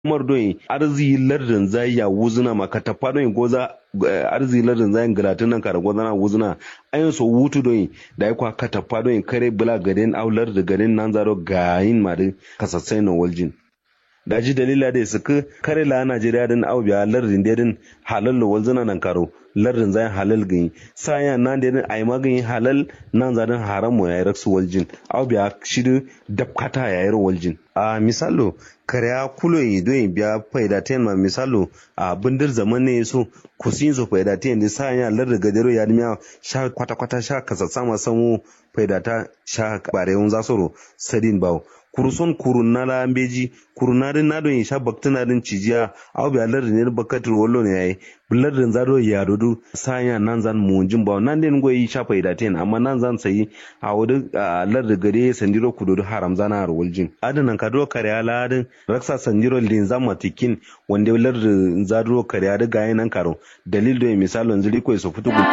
umar doyi arzi lardin zai ya wuzuna maka ta fadon goza arzi lardin zai galatin nan kara goza na wuzuna ayin so wutu doyi da ya kwa ka ta fadon kare bula garin aular da garin nan zaro gayin mari kasassai na waljin da ji dalila da su ka kare la Najeriya din au biya lardin da din halal lo walzuna nan karo lardin zai halal gani saya nan da din ai magani halal nan zadin haram mo yayi raksu waljin au biya shidu dabkata yayi waljin a misalo kare kulo yi do biya faida ten ma misalo a bindir zaman ne so kusin so faida ten da saya lardin gadero ya dimiya sha kwata kwata sha kasassa ma samu faida ta sha bare un zasoro sadin bawo kuruson kurunna la ambeji kurunna din na don sha baktina din cijiya aw bi alar ne bakatul wollo ne yayi bular din zado ya dodu sanya nan zan munjin ba nan din goyi sha faida ten amma nan zan sayi a wudu alar da gare sandiro kudodu haram zana har waljin adanan kado kare ala din raksa sandiro din zama tikin wanda lar da zado kare ada gayen nan karo dalil do misalon zuri ko su fitu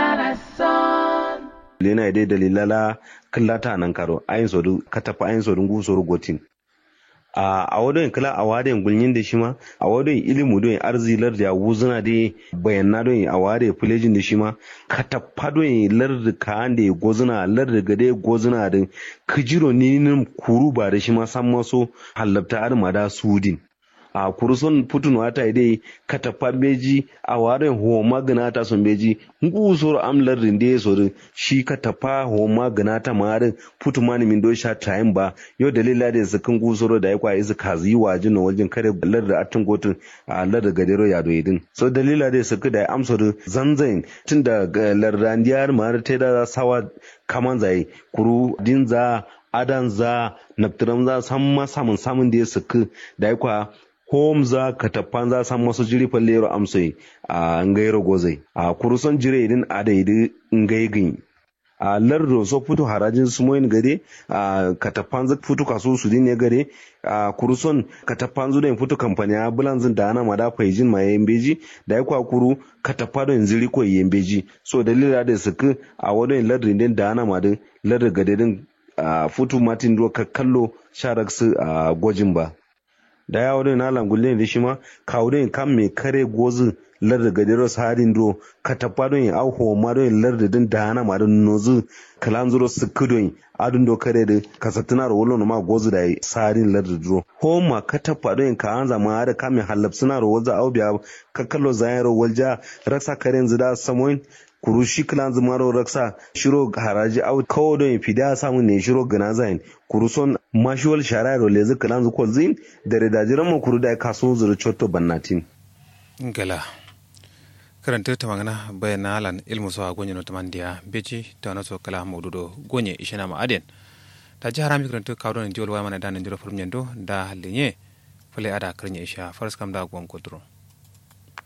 lena dai dalilala kallata nan karo ayin sodu katafa ayin sodu ngu soru gotin a a wadon kala a wadon gulnyin da shi ma a wadon ilimu don arzilar da wuzuna da bayanna don a wade fulejin da shi ma katafa don lar da ka da gozuna lar da gade gozuna da kijiro ni kuru ba da shi ma san maso hallabta armada sudin a kuruson putun wata dai katapa beji a waren ho magana ta son beji ngu soro amlar rinde soro shi katapa ho magana ta marin putu mani min do sha time ba yo dalila da su kan gu soro da yakwa isu kazi wajin no wajen kare lar da atin gotun a lar da gadero ya do idin so dalila da su da amsoro zanzan tun da lardandiyar mar ta da sawa kaman zai kuru dinza adan za naftiram za san ma samun samun da ya suku da yakwa home za ka tafan za san masu jiri fallero amsai a ngairo gozai a kuruson jire idin adaidi ngaigin a lardo so futu harajin sumoyin gare a katafan za futu kaso su ne gare a kuruson katafan zu da futu kamfani a bulanzin da ana mada faijin ma yembeji da ya kwakuru katafa don ziri ko yembeji so dalila da suku a wadon lardin din da ana mada lardin gade din a futu matin do kallo sharaksu a gwajin ba da ya wadda na langulle da shi ma kawo don kan mai kare gozu larda gadero sarin do ka tafa don yin auho ma don yin larda din da hana ma don nozu kalan zuro su kudon adun do kare da ka satuna da wolo ma gozu da sarin larda duro ho ma ka tafa don yin ka an zama da kamin halab suna ro walza au biya ka kallo zayen ro walja raksa karen zida samoin kuru shi kilan zumaro raksa shiro haraji au kawo don fida samun ne shiro gana zayin kuru son mashuwal shara lezi kilan zu zin da redajiran mu kuru da kaso zuru chotto bannatin gala karanta ta magana bayan na halan ilmu sawa gonye no tamandiya beji ta wani so kala maududo gonye ishina ma aden ta ji harami karanta kawo don jiwal waya mana da nan jiro furum yando da halinye fale ada karnya isha faras kam da gwan kodro